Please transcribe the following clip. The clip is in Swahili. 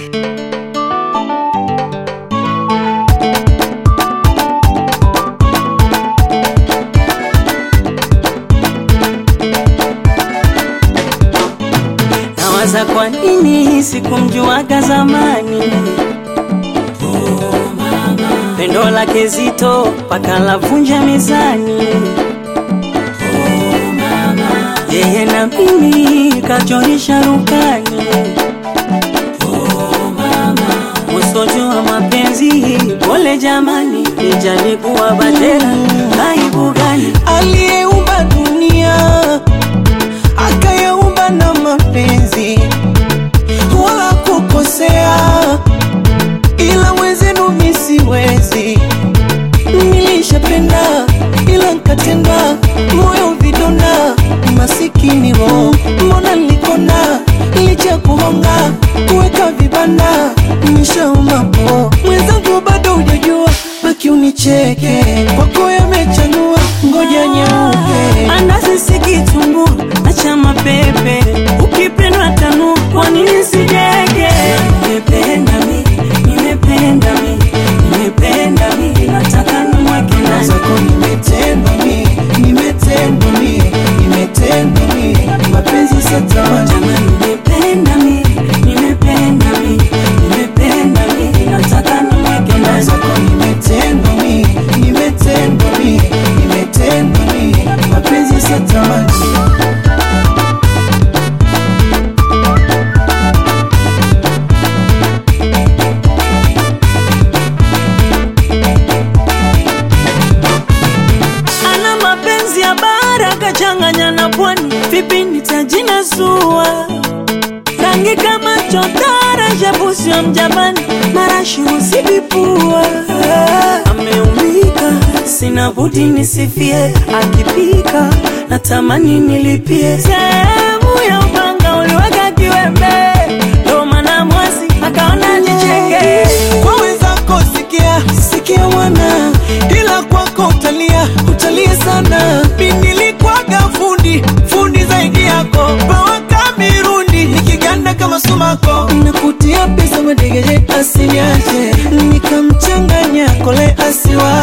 Nawaza kwa nini sikumjuaga zamani pendo lake zito paka lavunja mezani yeye na mimi kachorisha rukani usojua mapenzi pole jamani nijalikuwa batera aibu gani aliyeumba dunia akayaumba na mapenzi wala kukosea, ila wenzenu mi siwezi. Nilishapenda ila nkatenda, moyo vidonda, masikini roho, mbona nilikona licha kuhonga kuweka vibanda, nishauma po mwenzangu, bado hujajua, baki unicheke, kwako yamechanua, ngoja nyeupe andazi sikitumbua acha mapepe ukipendwa tanu kwa nini sijege nimependa mi nimependa mi nimependa mi nataka nimweke ndani zako nimetendwa mi, nimetendwa mi, nimetendwa mi, mapenzi satamani jamani nimependa mi nimependa mi nimependa mi nataka nimweke ndani zako nimetendwa mi, nimetendwa mi, nimetendwa mi, mapenzi satamani ana mapenzi ya bara kachanganya na pwani vipi nitajinasua rangi kama chotara shabusio mjapani marashi husibipua ameumika sina budi nisifie akipika natamani nilipie sehemu ya upanga uliweka kiwembe ndo maana mwasi akaona nicheke kwa wenzako sikia sikia wana ila kwako utalia utalia sana mi nilikwaga fundi fundi zaidi yako pawaka mirundi nikiganda kama sumako nakutia pesa madegeje asiniache nikamchanganya kole asiwa